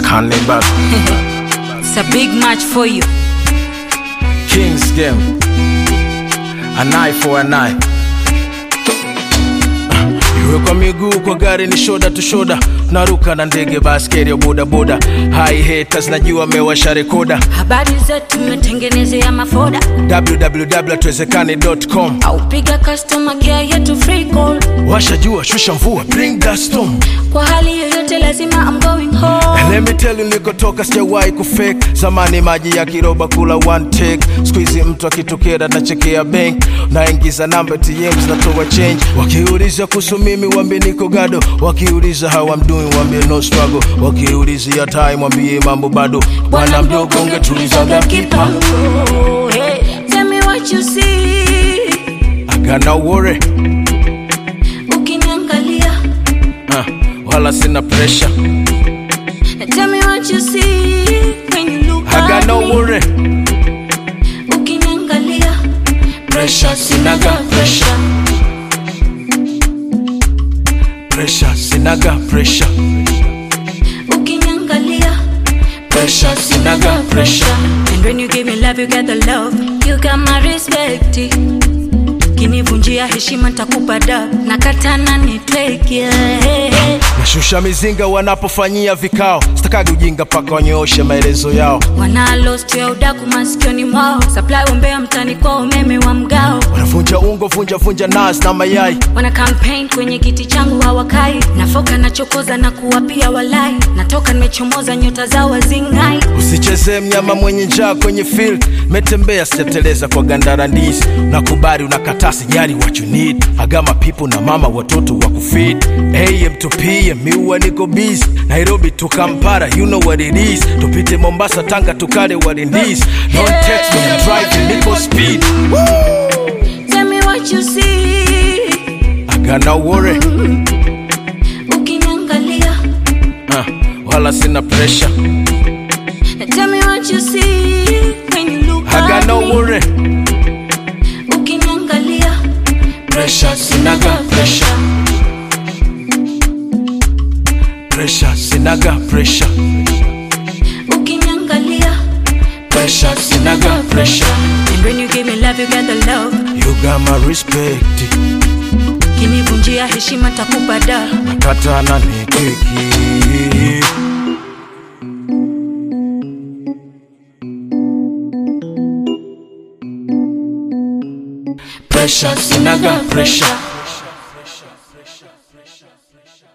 Cannibal It's a big match for you. Kings game An eye for an eye Iwe kwa miguu kwa gari ni shoda tu shoda naruka na ndege baskeli ya bodaboda hai haters najua mewasha rekoda Habari zetu tumetengenezea mafoda www.tuwezekane.com au piga customer care yetu free call. washa jua shusha mvua bring that storm Kwa hali yoyote lazima I'm going home. And let me tell you nilikotoka sijawahi kufake zamani maji ya kiroba kula one take squeeze mtu akitokea nachekea bank naingiza namba ATM zinatoa change wakiuliza kuhusu mimi wambie niko gado wakiuliza how I'm doing wambie no struggle wakiulizia time wambie mambo bado bwana mdogo ungetulizaga kipango Hey, tell me what you see. I got no worry Ukiniangalia. uh, wala sina pressure Tell me what you see when you look I got at no me. worry Ukiniangalia. pressure sinaga pressure pressure sinaga pressure Ukiniangalia. pressure sinaga pressure And when you give me love, you get the love. You got my respect. Kinivunjia heshima nitakupa da nakatana nitweke yeah. nashusha mizinga wanapofanyia vikao sitakagi ujinga paka wanyooshe maelezo yao wanalost ya udaku masikioni mwao supply umbea mtani kwa umeme wa mgao wanavunja ungo vunja vunja nas na mayai wana campaign kwenye kiti changu hawakai nafoka nachokoza na kuwapia walai natoka nimechomoza nyota zao wazingai usichezee mnyama mwenye njaa kwenye field metembea sijateleza kwa gandara ndizi nakubali unakataa sijali what you need agama pipo na mama watoto wa kufid am to pm miua niko busy nairobi to kampara you know what it is tupite mombasa tanga tukale what it is don't text when I'm driving niko speed tell me what you see I got no worry ukiniangalia uh, wala sina pressure tell me what you see when you look I got at no me. worry ukiniangalia pressure sinaga pressure pressure sinaga pressure ukiniangalia pressure sinaga pressure and when you give me love you get the love you got my respect kinivunjia heshima takupa da katana ni keki pressure sinaga pressure